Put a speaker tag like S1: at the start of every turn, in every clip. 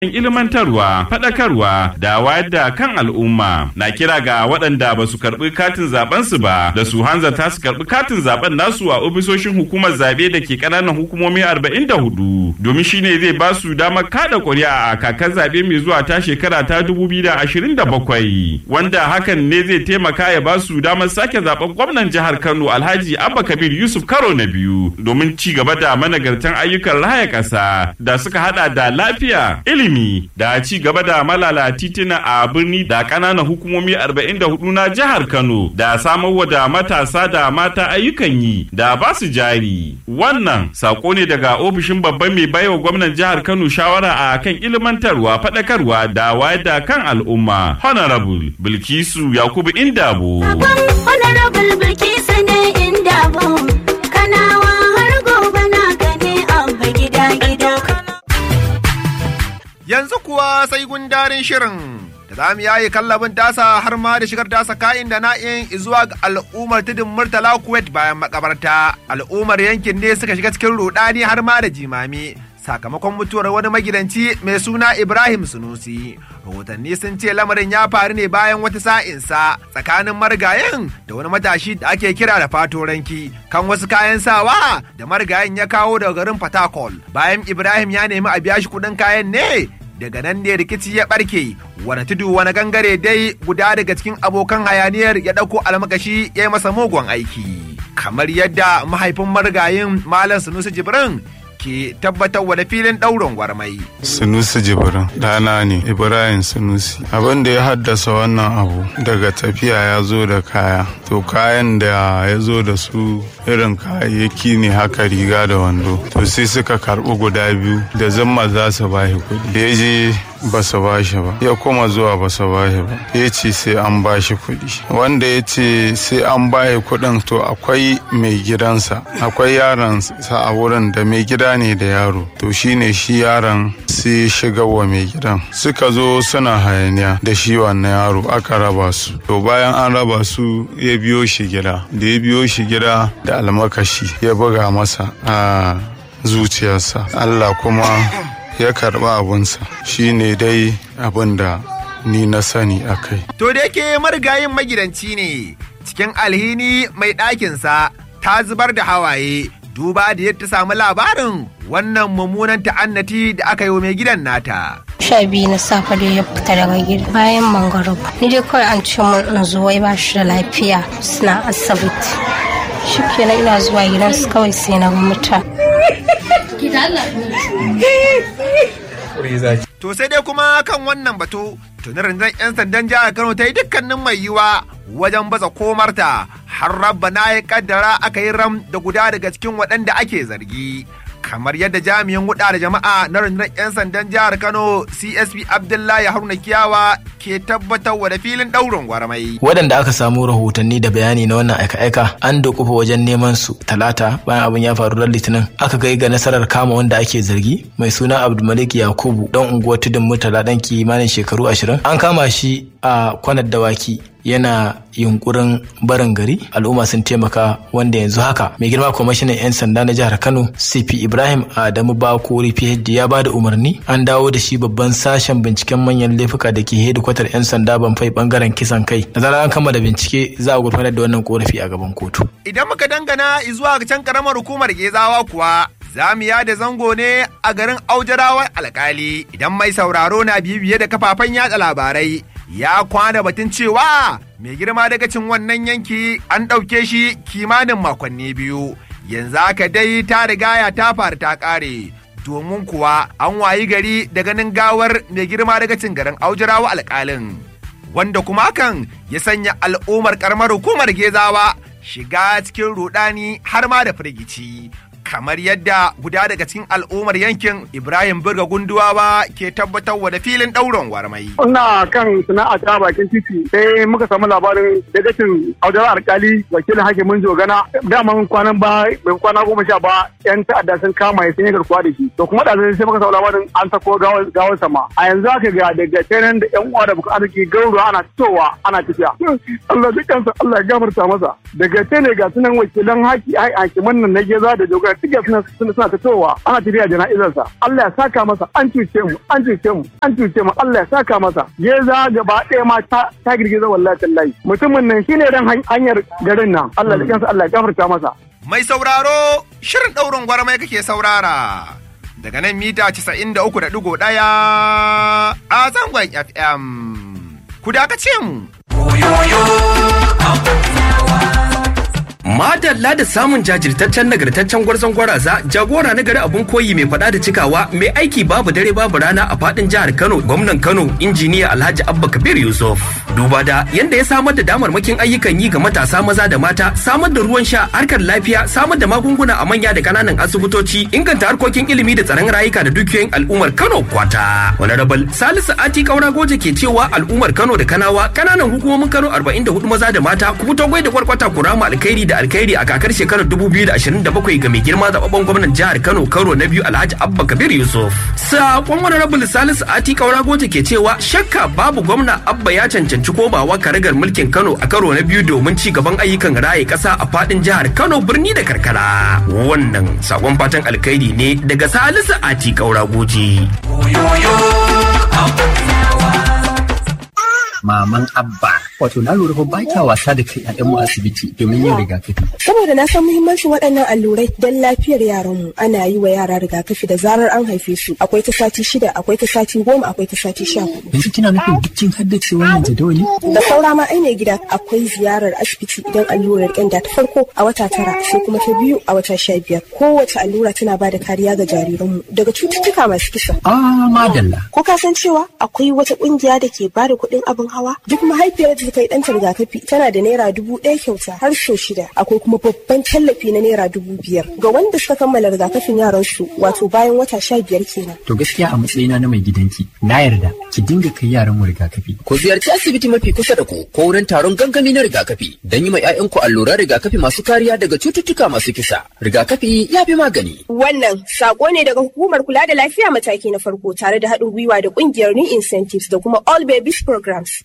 S1: ilmantarwa, faɗakarwa da wayar da kan al'umma na kira ga waɗanda ba su karɓi katin zaben su ba da su hanzarta su karɓi katin zaben nasu a ofisoshin hukumar zabe da ke ƙananan hukumomi 44 domin shine zai ba su damar kada ƙuri'a a kakar zabe mai zuwa ta shekara ta 2027 wanda hakan ne zai taimaka ya ba su damar sake zaben gwamnan jihar Kano Alhaji Abba Kabir Yusuf karo na biyu domin ci gaba da managartan ayyukan raya ƙasa da suka hada da lafiya ilimi ilimi da ci gaba da malala titina a birni da ƙananan hukumomi 44 na jihar Kano da samarwa da matasa da mata ayyukan yi da ba su jari. Wannan sako ne daga ofishin babban mai baiwa gwamnan jihar Kano shawara a kan ilmantarwa faɗakarwa da wayar da kan al'umma. Honorable Bilkisu Yakubu Indabo.
S2: Honorable Bilkisu ne Indabo. Kanawa har gobe na gane abba gida gida.
S3: yanzu kuwa sai gundarin shirin da za mu yaye kallabin tasa har ma da shigar tasa kayan da na'in zuwa ga al'ummar tudun murtala kuwait bayan makabarta al'ummar yankin ne suka shiga cikin rudani har ma da jimami sakamakon mutuwar wani magidanci mai suna ibrahim sunusi rahotanni sun ce lamarin ya faru ne bayan wata sa'insa tsakanin marigayen da wani matashi da ake kira da fatoranki kan wasu kayan sawa da marigayen ya kawo daga garin fatakol bayan ibrahim ya nemi a biya shi kuɗin kayan ne daga nan ne rikici ya barke wani tudu wani gangare dai guda daga cikin abokan hayaniyar ya ɗauko almakashi ya yi masa mugun aiki kamar yadda mahaifin marigayin malam sunusi jibrin ke tabbatar da filin ɗaurin gwarmai.
S4: Sunusi Jibrin ɗana ne Ibrahim Sunusi. Abin da ya haddasa wannan abu daga tafiya ya zo da kaya. To kayan da ya zo da su irin kayayyaki ne haka riga da wando. To sai suka karɓi guda biyu da zama za su bashi kuɗi. Da ya je ba su ba shi ba ya kuma zuwa ba su ba shi ba ya ce sai an ba shi kuɗi wanda ya ce sai an ba shi kuɗin to akwai mai gidansa akwai yaron sa a wurin da mai gida ne da yaro to shine shi yaron sai shiga wa mai gidan suka zo suna hayaniya da shi wannan yaro aka raba su to bayan an raba su ya biyo shi gida da ya biyo shi gida da almakashi ya buga masa a zuciyarsa Allah kuma ya karɓa abunsa shi ne dai abin da ni na sani a kai.
S3: To da yake marigayin magidanci ne cikin alhini mai ɗakinsa ta zubar da hawaye duba da yadda samu labarin wannan mummunan ta'annati da aka yi wa mai gidan nata.
S5: sha biyu na safe da ya fita daga gida bayan mangaro ni dai kawai an ce mun in zo wai ba shi da lafiya suna asibiti shi kenan ina zuwa gidansu kawai sai na mutane
S3: To sai dai kuma kan wannan batu tuni rundunar 'yan sandan jihar Kano ta yi dukkanin mai yiwa wajen baza komarta har rabba na ya kaddara aka yi ram da guda daga cikin waɗanda ake zargi. kamar yadda jami'in huda da jama'a na rundunar 'yan sandan jihar kano csp abdullahi haruna kiyawa ke tabbatar da filin daurin gwarmai
S6: waɗanda aka samu rahotanni da bayani na wannan aika-aika an dokufa wajen neman su talata bayan abin ya faru ran litinin aka kai ga nasarar kama wanda ake zargi mai suna abdulmalik yakubu dan unguwar tudun murtala dan kimanin shekaru ashirin an kama shi a kwanar dawaki yana yunkurin barin gari al'umma sun taimaka wanda yanzu haka mai girma kwamishinan 'yan sanda na jihar kano cp ibrahim adamu bakori phd ya ba da umarni an dawo da shi babban sashen binciken manyan laifuka da ke hedikwatar 'yan sanda banfai bangaren kisan kai da zarar an kammala bincike za a gurfanar da wannan korafi a gaban kotu
S3: idan muka dangana zuwa can karamar hukumar gezawa kuwa za mu yada zango ne a garin aujarawar alkali idan mai sauraro na bibiye da kafafen yada labarai ya kwana batun cewa mai girma daga cin wannan yanki an ɗauke shi kimanin makonni biyu yanzu haka dai ta rigaya ta faru ta ƙare domin kuwa an wayi gari da ganin gawar mai girma daga cin garin aujirawa alƙalin wanda kuma hakan ya sanya al'ummar karamar hukumar gezawa shiga cikin rudani har ma da firgici kamar yadda guda daga cikin al'ummar yankin Ibrahim Burga Gunduwawa ke tabbatarwa da filin ɗaurin warmai.
S7: Ina kan sana'a ta bakin titi sai muka samu labarin dagacin audar alkali wakilin hakimin jogana daman kwanan ba bai kwana goma sha ba yan ta'adda sun kama sun yi garkuwa da shi to kuma da sai muka samu labarin an sako gawar sama a yanzu haka ga daga tenan da yan uwa da bukan arziki garuruwa ana fitowa ana tafiya Allah dukansa Allah ya gafarta masa daga tene ga sunan wakilan haki hakiman nan na geza da jogana suke suna suna suna fitowa ana tafiya jana'izarsa Allah ya saka masa an cuce mu an cuce mu an cuce mu Allah ya saka masa ya za gaba ɗaya ma ta ta girgiza wallahi tallahi mutumin nan shine dan hanyar garin nan Allah da kansa Allah ya gafarta masa
S3: Mai sauraro shirin ɗaurin gwarmai kake saurara. Daga nan mita 93.1 a zangon FM. Ku dakace mu.
S8: Madalla da samun jajirtaccen nagartaccen gwarzon gwaraza jagora na gari abun koyi mai fada da cikawa mai aiki babu dare babu rana a fadin jihar Kano gwamnan Kano injiniya Alhaji Abba Kabir Yusuf. Duba da yanda ya samar da damarmakin ayyukan yi ga matasa maza da mata samar da ruwan sha harkar lafiya samar da magunguna a manya da kananan asibitoci inganta harkokin ilimi da tsaron rayuka da dukiyoyin al'ummar Kano kwata. Honorable Salisu Ati Kaura Goje ke cewa al'ummar Kano da Kanawa kananan hukumomin Kano 44 maza da mata ku fito gwai da kwarkwata ku rama alkhairi da alkhairi a kakar shekarar 2027 ga mai girma zababben gwamnan jihar Kano karo na biyu Alhaji Abba Kabir Yusuf. Sakon Honorable Salisu Ati Kaura Goje ke cewa shakka babu gwamna Abba ya cancanci komawa karagar mulkin Kano a karo na biyu domin ci gaban ayyukan raye kasa a fadin jihar Kano birni da karkara. Wannan sakon fatan alkhairi ne daga Salisu Ati Kaura Goje.
S9: maman abba wato na lura fa ba kya wasa da kai a mu asibiti domin yin rigakafi
S10: saboda na san muhimmancin waɗannan allurai don lafiyar yaranmu ana yi wa yara rigakafi da zarar an haife su akwai ta sati shida akwai ta sati goma akwai ta sati sha hudu
S9: yanzu kina nufin duk kin haddace wannan jadawali
S10: da saura ma aine gida akwai ziyarar asibiti idan allurar ƙyanda ta farko a wata tara sai kuma ta biyu a wata sha biyar kowace allura tana ba da kariya ga jariranmu daga cututtuka masu kisa
S9: ah madalla
S10: ko ka san cewa akwai wata ƙungiya da ke ba da kuɗin abin hawa duk mahaifiyar da ta yi ɗanta rigakafi tana da naira dubu ɗaya kyauta har sau shida akwai kuma babban tallafi na naira dubu biyar ga wanda suka kammala rigakafin yaran su wato bayan wata sha biyar kenan.
S9: to gaskiya a matsayina na mai gidanki na yarda ki dinga kai yaran mu rigakafi.
S11: ku ziyarci asibiti mafi kusa da ku ko wurin taron gangami na rigakafi don yi ma 'ya'yanku alluran rigakafi masu kariya daga cututtuka masu kisa rigakafi ya fi magani.
S10: wannan sako ne daga hukumar kula da lafiya mataki na farko tare da haɗin gwiwa da ƙungiyar new incentives da kuma all babies programs.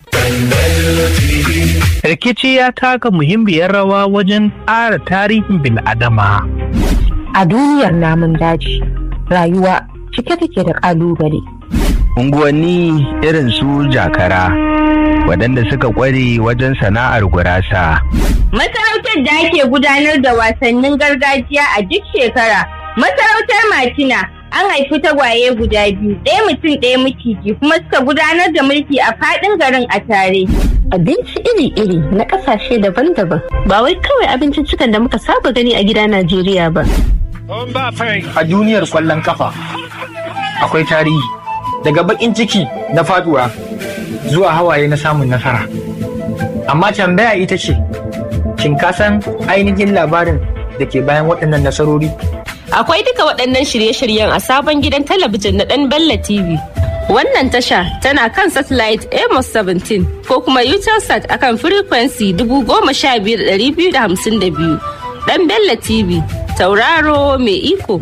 S12: Rikici ya taka muhimmiyar rawa wajen ƙara tarihin bil'adama.
S13: A duniyar namun daji, rayuwa cike take da ƙalubale.
S12: Unguwanni irin su jakara, waɗanda suka ƙware wajen sana'ar gurasa.
S14: Masarautar da ake gudanar da wasannin gargajiya a duk shekara, masarautar Matina an haifi tagwaye guda biyu ɗaya mutum ɗaya maciji kuma suka gudanar da mulki a faɗin garin a tare.
S13: Abinci iri-iri na ƙasashe daban-daban ba wai kawai abinciccikan da muka saba gani a gida Najeriya ba.
S15: A duniyar kwallon kafa akwai tarihi daga baƙin ciki na faduwa zuwa hawaye na samun nasara. Amma tambaya ita ce, shin ka san ainihin labarin da ke bayan waɗannan nasarori?
S16: Akwai duka waɗannan shirye-shiryen a sabon gidan talabijin na ɗan Bella TV. Wannan tasha tana kan satellite Amos 17 ko kuma Utelsat akan frequency 15252. Ɗan Bella TV, tauraro mai iko.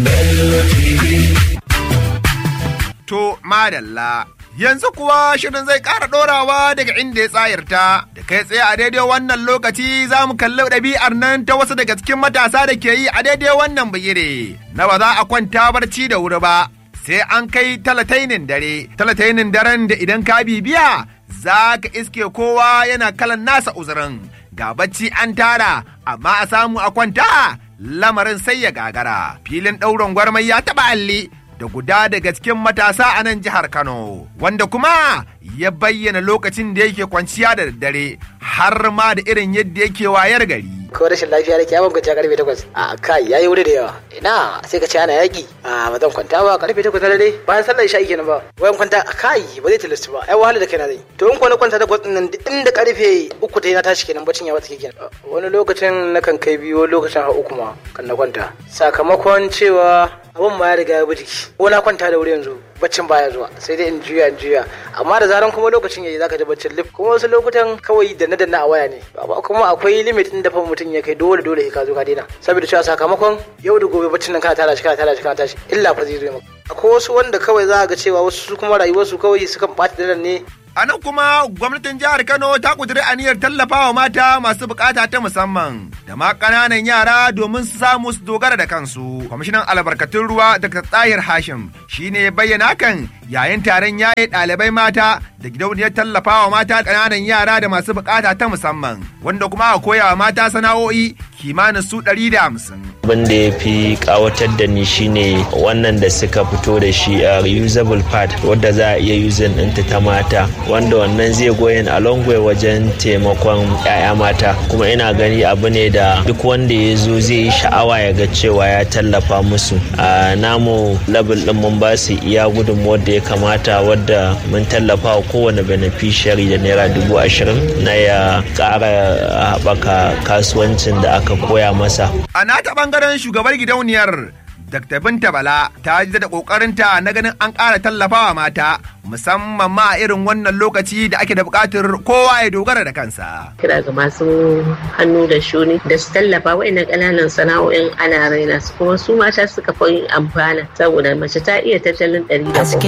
S3: To, madalla. Yanzu kuwa shirin zai ƙara ɗorawa daga inda ya tsayarta, da kai tsaye a daidai wannan lokaci za mu kalli ɗabi'ar nan ta wasu daga cikin matasa da ke yi a daidai wannan bigire, na ba za a kwanta barci da wuri ba, sai an kai talatainin dare, talatainin daren da idan ka bibiya za ka iske kowa yana kalan nasa uzurin, ga bacci an tara, amma a samu a kwanta lamarin sai ya gagara. Filin ɗaurin gwarmai ya taɓa alli da guda daga cikin matasa a nan jihar Kano, wanda kuma ya bayyana lokacin da yake kwanciya da daddare har ma da irin yadda yake wayar gari.
S17: ko rashin lafiya nake yawan kwanciya karfe takwas a kai yayi wuri da yawa ina sai ka ce ana yaki a ba zan kwanta ba karfe takwas na dare bayan sallar isha kenan ba wayan kwanta a kai ba zai tilasta ba ai wahala da kaina zai to in ko na kwanta takwas nan inda karfe uku ta na tashi kenan bacin ya wata kenan wani lokacin na kan kai biyu wani lokacin har uku ma kan na kwanta sakamakon cewa abun ma ya riga ya bi jiki ko na kwanta da wuri yanzu baccin baya zuwa sai dai in juya in juya amma da zaran kuma lokacin yayi zaka ji baccin lif kuma wasu lokutan kawai da na danna a waya ne amma kuma akwai limit din da fa mutum ya kai dole dole ka zo ka daina saboda cewa sakamakon yau da gobe baccin nan kana tara shi kana tara shi kana tashi illa fa zai zo maka akwai wasu wanda kawai za ga cewa wasu su kuma rayuwarsu kawai sukan ɓata daren ne
S3: A nan kuma gwamnatin jihar Kano ta kudiri aniyar tallafawa mata masu bukata ta musamman da ma ƙananan yara domin su samu su dogara da kansu. Kwamishinan albarkatun ruwa Dr. Tahir Hashim shine ya bayyana hakan yayin taron yaye ɗalibai mata da gidauniyar tallafawa mata ƙananan yara da masu bukata ta musamman wanda kuma a koya wa mata sana'o'i kimanin su ɗari da hamsin.
S18: abin da ya fi kawatar da ni shine wannan da suka fito da shi a reusable pad wadda za a iya using ɗinta ta mata wanda wannan zai goyin a long way wajen taimakon 'ya'ya mata kuma ina gani abu ne da duk wanda ya zo zai yi sha'awa ya ga cewa ya tallafa musu a namu level ɗin mun ba su iya gudunmuwar da ya kamata wadda mun tallafa wa kowane beneficiary da naira dubu ashirin na ya ƙara haɓaka kasuwancin da aka koya masa
S3: A nata ɓangaren shugabar gidauniyar Dr. Binta Bala ta ji da ƙoƙarinta na ganin an ƙara tallafawa mata musamman ma a irin wannan lokaci da ake da buƙatar kowa ya dogara da kansa.
S19: kira ga masu hannu da shuni da su tallafa wa'annan ƙananan sana'o'in ana raina su kuma su mata suka fi amfana saboda mace ta iya tattalin ɗari da